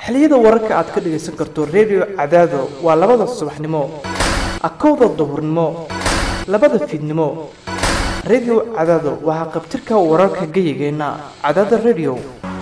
xilliyada wararka aad ka dhagaysan karto redio cadaado waa labada subaxnimo akowda duhurnimo labada fiidnimo redio cadaado waa haqabtirka wararka geyigeenna cadaada redio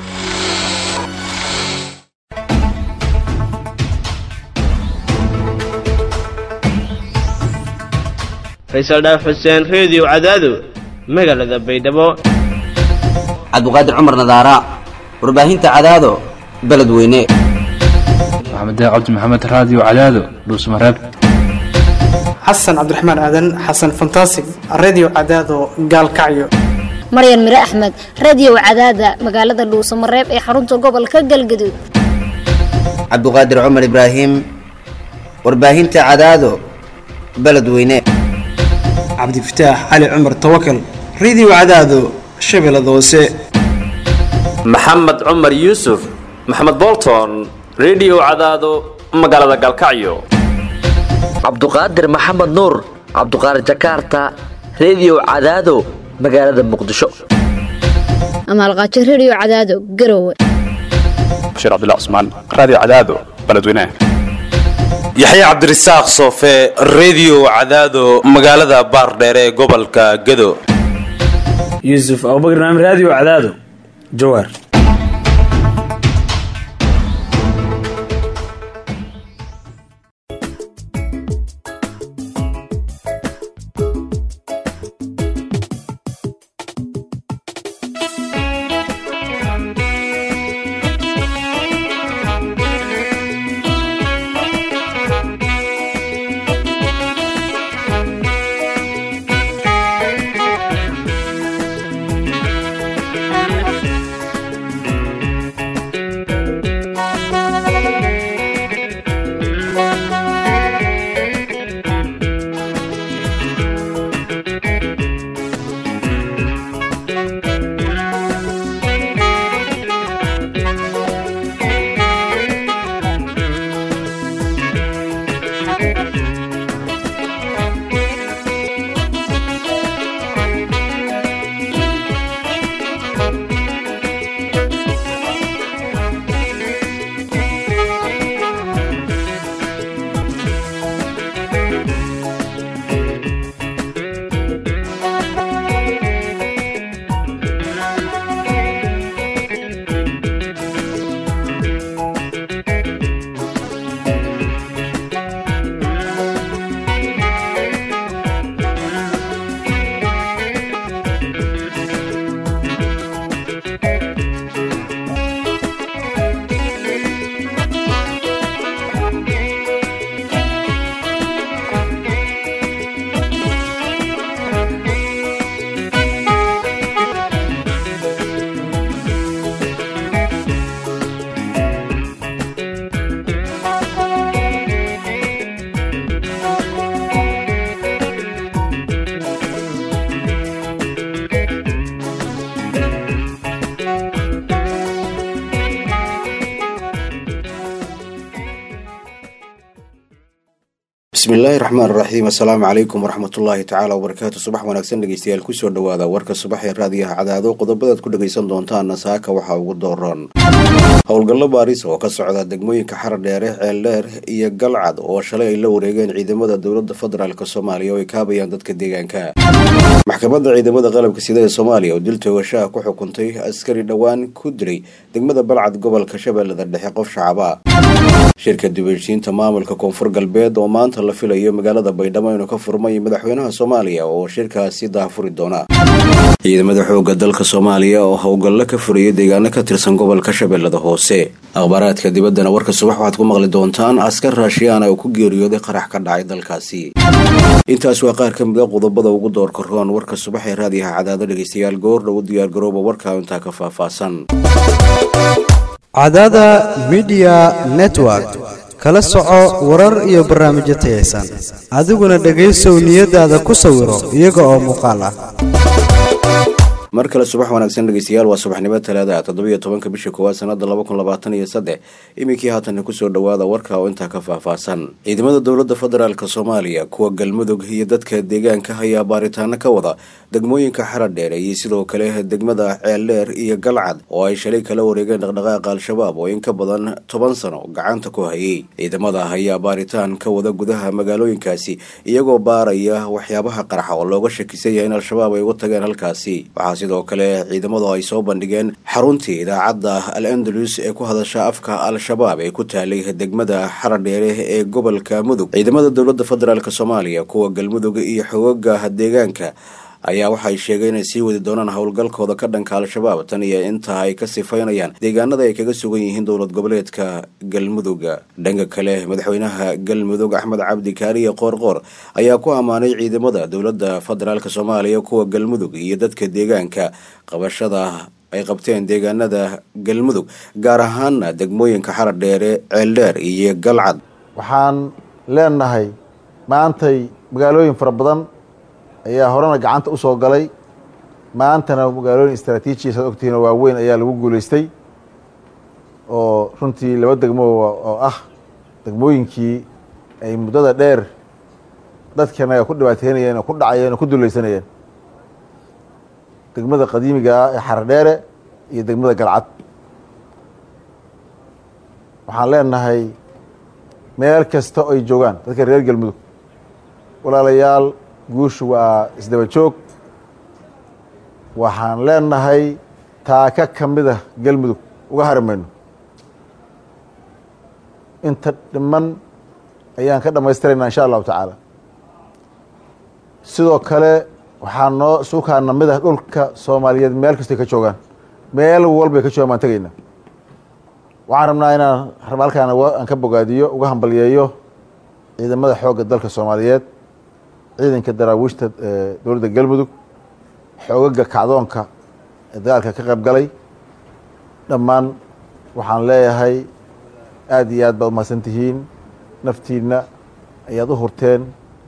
faysal dhaaf xuseen reediyo cadaado magaalada baydhabo cabdiqaadir cumar nadaara warbaahinta cadaado beledweyne maxamed cabdi maxamed raadiyo cadaado dhuusmareeb xasan cabdiraxmaan aadan xasan fantasig redio cadaado gaalkacyo maryan mire axmed radio cadaada magaalada dhuusamareeb ee xarunta gobolka galgaduud cabdiqaadir cumar ibraahim warbaahinta cadaado beledweyne cabdifataax cali cumar tawakal radio cadaado shabeellada hoose maxamed cumar yuusuf maxamed bolton redio cadaado magaalada galkacyo cabduqaadir maxamed nuur cabduqaadir jakarta redio cadaado magaalada muqdisho amaalqaajo radio cadaado garowe bashiir cabdilla cusmaan raadiyo cadaado beledweyne yaxya cabdirasaaq soofe redio cadaado magaalada baardheere ee gobolka gado yuusuf abubakar naam raadiyo cadaado jawaar bismillaahi raxmaan raxiim assalaamu calaykum waraxmatullaahi tacaala wabarakaatu subax wanaagsan dhegeystayaal kusoo dhawaada warka subax ee raadiyaha cadaado qodobadaad ku dhagaysan doontaana saaka waxaa ugu dooran howlgallo baaris oo ka socda degmooyinka xaradheere ceeldheer iyo galcad oo shalay ay la wareegeen ciidamada dowlada federaalk soomaaliya oo ay kaabayaan dadka deegaanka maxkamadda ciidamada qalabka sida ee soomaaliya oo dil toogashaha ku xukuntay askari dhowaan ku dilay degmada balcad gobolka shabeellada dhexe qof shacaba shirka dibheshiinta maamulka koonfur galbeed oo maanta la filayo magaalada baydhabo inuu ka furmay madaxweynaha soomaaliya oo shirkaasi daahfuri doona ciidamada xooga dalka soomaaliya oo howlgallo ka furaya deegaano ka tirsan gobolka shabeellada hoose akhbaaraadka dibaddana warka subax waxaad ku maqli doontaan askar raashiyaana oo ku geeriyooday qarax ka dhacay dalkaasi intaas waa qaar ka mid a qodobada ugu doorka roon warka subax ee raadiyaha cadaado dhegaystayaal goordha u diyaargarooba warkaa intaa ka faahfaahsan cadaada midiya network kala soco warar iyo barnaamijyo tayaysan adiguna dhegaysow niyadaada ku sawiro iyaga oo muuqaal ah mar kale subax wanaagsan dhegeystayaal waa subaxnimo talaada toddobiyo tobanka bisha koowaad sanada laba kun labaatan iyo saddex iminkii haatan kusoo dhawaada warka oo intaa ka faahfaahsan ciidamada dowlada federaalk soomaaliya kuwa galmudug iyo dadka deegaanka ayaa baaritaano ka wada degmooyinka xaradheere iyo sidoo kale degmada ceeldheer iyo galcad oo ay shalay kala wareegeen dhaqdhaqaaqa al-shabaab oo in ka badan toban sano gacanta ku hayay ciidamada ayaa baaritaan ka wada gudaha magaalooyinkaasi iyagoo baaraya waxyaabaha qarxa oo looga shakisan yahay in al-shabaab ay uga tageen halkaasi waxaa sidoo kale ciidamadu ay soo bandhigeen xaruntii idaacadda al andalus ee ku hadasha afka al-shabaab ee ku taalay degmada xaradheere ee gobolka mudug ciidamada dowlada federaalk soomaaliya kuwa galmudug iyo xogaga deegaanka ayaa waxay sheegeen inay sii wadi doonaan howlgalkooda ka dhanka al-shabaab tan iyo inta ay ka sifaynayaan deegaanada ay kaga sugan yihiin dowlad goboleedka galmudug dhanka kale madaxweynaha galmudug axmed cabdi kaariye qoorqoor ayaa ku ammaanay ciidamada dowlada federaalk soomaaliya kuwa galmudug iyo dadka deegaanka qabashada ay qabteen deegaanada galmudug gaar ahaana degmooyinka xaradheere ceeldheer iyo galcad waxaan leenahay maantay magaalooyin fara badan ayaa horena gacanta usoo galay maantana magaalooyin istraatiiji saad ogtihiin oo waaweyn ayaa lagu guuleystay oo runtii laba degmo oo ah degmooyinkii ay muddada dheer dadkanaga ku dhibaateynayeen oo ku dhacayeen oo ku dulaysanayeen degmada qadiimiga ah ee xaradheere iyo degmada galcad waxaan leenahay meel kasta oo ay joogaan dadka reer galmudug walaalayaal guushu waa isdaba joog waxaan leenahay taaka ka mid ah galmudug uga hari mayno inta dhiman ayaan ka dhammaystiraynaa insha allahu tacaala sidoo kale waxaa noo suukaana mid ah dhulka soomaaliyeed meel kastoy ka joogaan meel walbay ka joogaan baan tegaynaa waxaan rabnaa inaan halkaan aan ka bogaadiyo uga hambalyeeyo ciidamada xoogga dalka soomaaliyeed ciidanka daraawiishta dowladda galmudug xoogaga kacdoonka ee dagaalka ka qayb galay dhammaan waxaan leeyahay aada iyo aad baad umahadsan tihiin naftiinna ayaad u hurteen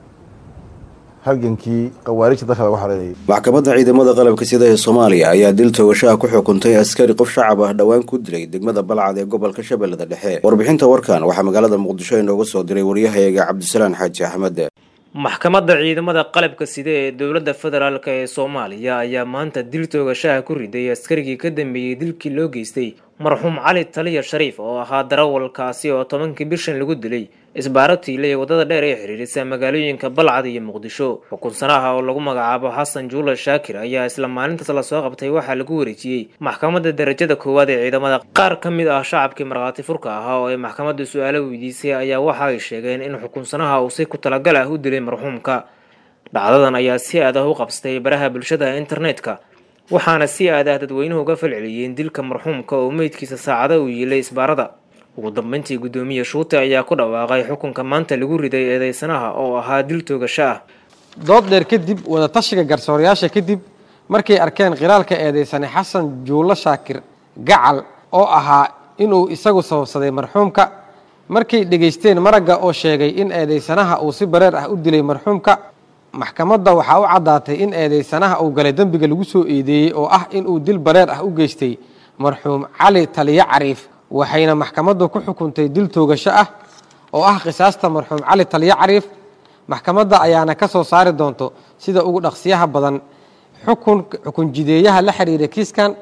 halgankii khawaarijta dalka lagu xoreynayay maxkamadda ciidamada qalabka sida ee soomaaliya ayaa dil toogashaha ku xukuntay askari qof shacab ah dhowaan ku dilay degmada balcad ee gobolka shabeellada dhexe warbixinta warkan waxaa magaalada muqdisho inooga soo diray waryahayaga cabdisalaan xaaji axmed maxkamadda ciidamada qalabka sida ee dowladda federaalk ee soomaaliya ayaa maanta dil toogashaha ku riday askarigii ka dambeeyey dilkii loo geystay marxuum cali taliya shariif oo ahaa darawalkaasi oo tobankii bishan lagu dilay isbaaro tiile ee waddada dheer ee xiriirisa magaalooyinka balcad iyo muqdisho xukunsanaha oo lagu magacaabo xasan juula shaakir ayaa isla maalintaas lasoo qabtay waxaa lagu wareejiyey maxkamadda darajada koowaad ee ciidamada qaar ka mid ah shacabkii markhaati furka ahaa oo ay maxkamadda su-aalo weydiisay ayaa waxa ay sheegeen in xukunsanaha uu si ku talagal ah u dilay marxuumka dhacdadan ayaa si aad ah u qabsatay baraha bulshada internetka waxaana si aad ah dadweynuhu uga falceliyeen dilka marxuumka oo meydkiisa saacada uu yiilay isbaarada ugu dambeyntii guddoomiye shuute ayaa ku dhawaaqay xukunka maanta lagu riday eedeysanaha oo ahaa dil toogasho ah dood dheer kadib wadatashiga garsoorayaasha kadib markay arkeen khilaalka eedeysane xasan juulo shaakir gacal oo ahaa inuu isagu sababsaday marxuumka markay dhegaysteen maragga oo sheegay in eedeysanaha uu si bareer ah u dilay marxuumka maxkamadda waxaa u caddaatay in eedeysanaha uu galay dembiga lagu soo eedeeyey oo ah inuu dil bareer ah u geystay marxuum cali taliyo cariif waxayna maxkamaddu ku xukuntay dil toogasho ah oo ah qisaasta marxuum cali taliyo cariif maxkamadda ayaana ka soo saari doonto sida ugu dhaqsiyaha badan xukun xukun jideeyaha la xiriira kiiskan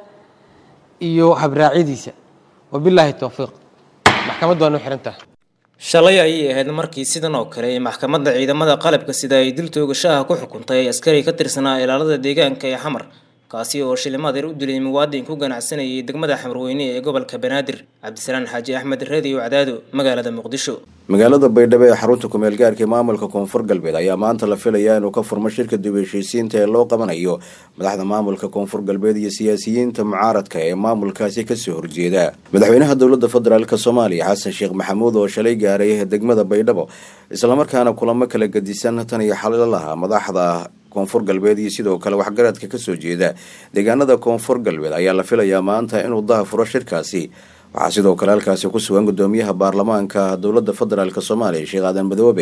iyo habraacyadiisa wabilaahi towfiiq maxkamaddu waa noo xirantaha shalay ayay ahayd markii sidan oo kale ee maxkamadda ciidamada qalabka sida ay dil toogashaha ku xukuntay askari ka tirsanaa ilaalada deegaanka ee xamar kaasi oo shilimadeer u dilay muwaadin ku ganacsanayay degmada xamrweyne ee gobolka banaadir cabdisalaan xaaji axmed reediyo cadaado magaalada muqdisho magaalada baydhabo ee xarunta kumeel gaarka ee maamulka koonfur galbeed ayaa maanta la filayaa inuu ka furmo shirka dib heshiisiinta ee loo qabanayo madaxda maamulka koonfur galbeed iyo siyaasiyiinta mucaaradka ee maamulkaasi kasoo horjeeda madaxweynaha dowlada federaalk soomaaliya xasan sheekh maxamuud oo shalay gaaray degmada baydhabo islamarkaana kulamo kala gadisan tan iyo xalalaha madaxda koonfur galbeed iyo sidoo kale waxgaradka kasoo jeeda deegaanada koonfur galbeed ayaa la filayaa maanta inuu daha furo shirkaasi waxaa sidoo kale halkaasi ku sugan gudoomiyaha baarlamaanka dowlada federaalk soomaaliya sheekh aadan madoobe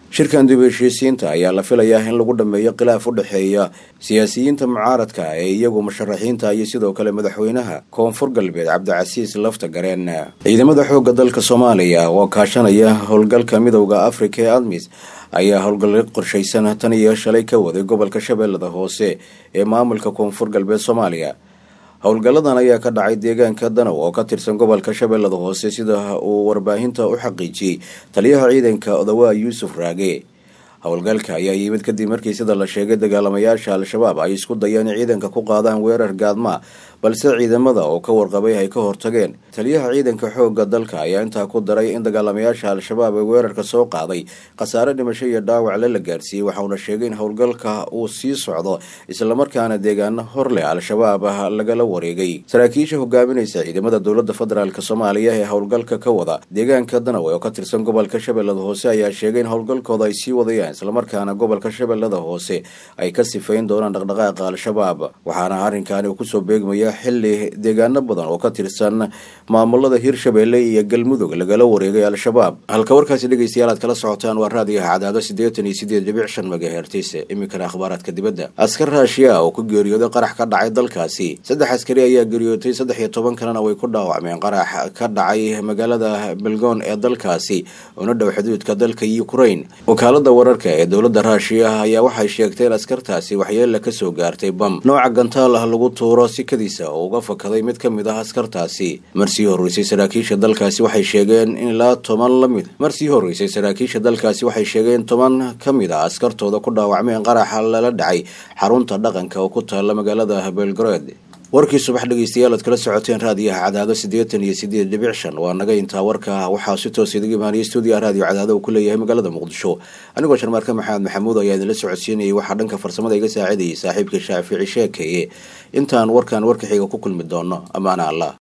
shirkan dib heshiisiinta ayaa la filayaa in lagu dhameeyo khilaaf u dhexeeya siyaasiyiinta mucaaradka ee iyagu musharaxiinta iyo sidoo kale madaxweynaha koonfur galbeed cabdicasiis lafta gareen ciidamada xoogga dalka soomaaliya oo kaashanaya howlgalka midowda afrika ee admis ayaa howlgallo qorshaysan tan iyo shalay ka waday gobolka shabeellada hoose ee maamulka koonfur galbeed soomaaliya howlgalladan ayaa ka dhacay deegaanka danow oo ka tirsan gobolka shabeellada hoose sida uu warbaahinta u xaqiijiyey taliyaha ciidanka odawaa yuusuf raage howlgalka ayaa yimid kadib markii sida la sheegay dagaalamayaasha al-shabaab ay isku dayeen ciidanka ku qaadaan weerar gaadma balse ciidamada oo ka warqabay ay ka hortageen taliyaha ciidanka xoogga dalka ayaa intaa ku daray in dagaalamayaasha al-shabaab ee weerarka soo qaaday khasaare dhimasho iyo dhaawacle la gaarsiiyey waxauna sheegay in howlgalka uu sii socdo islamarkaana deegaano hor leh al-shabaab lagala wareegay saraakiisha hogaaminaysa ciidamada dowlada federaalk soomaaliya ee howlgalka ka wada deegaanka danawe oo ka tirsan gobolka shabeellada hoose ayaa sheegay in howlgalkooda ay sii wadayaan islamarkaana gobolka shabeellada hoose ay ka sifayn doonaan dhaqdhaqaaqa al-shabaab waxaana arrinkaani uu kusoo beegmaya xili deegaano badan oo ka tirsan maamulada hirshabeelle iyo galmudug lagala wareegay al-shabaab halka warkaasi dhegeystayaal aad kala socotaan waa raadiyaha cadaado siddeetan iyo sideed dhibic shan megahertis iminkana akhbaaraadka dibadda askar raashiya oo ku geeriyooday qarax ka dhacay dalkaasi saddex askari ayaa geeriyootay saddex iyo toban kalena way ku dhaawacmeen qarax ka dhacay magaalada belgon ee dalkaasi una dhow xuduudka dalka ukraine wakaalada wararka ee dowladda raashiya ayaa waxay sheegtay in askartaasi waxyeella kasoo gaartay bam nooca gantaal ah lagu tuuro sikadiisa oo uga fakaday mid ka mid ah askartaasi marsii horreysay saraakiisha dalkaasi waxay sheegeen in ilaa toban la mid marsii horreysay saraakiisha dalkaasi waxay sheegeen toban ka mid ah askartooda ku dhaawacmeen qaraxa lala dhacay xarunta dhaqanka oo ku taalla magaalada belgrade warkii subax dhegeystayaal aad kala socoteen raadiyaha cadaado siddeetan iyo sideed dhibic shan waa naga intaa warka waxaa si toos idaga imaaniyay stuudiyaha raadiyo cadaado uu ku leeyahay magaalada muqdisho anigoo sharmaarka maxamed maxamuud ayaa idinla socodsiinayay waxaa dhanka farsamada iga saacidayay saaxiibka shaafici sheekeeye intaan warkan warka xiga ku kulmi doono amaana allah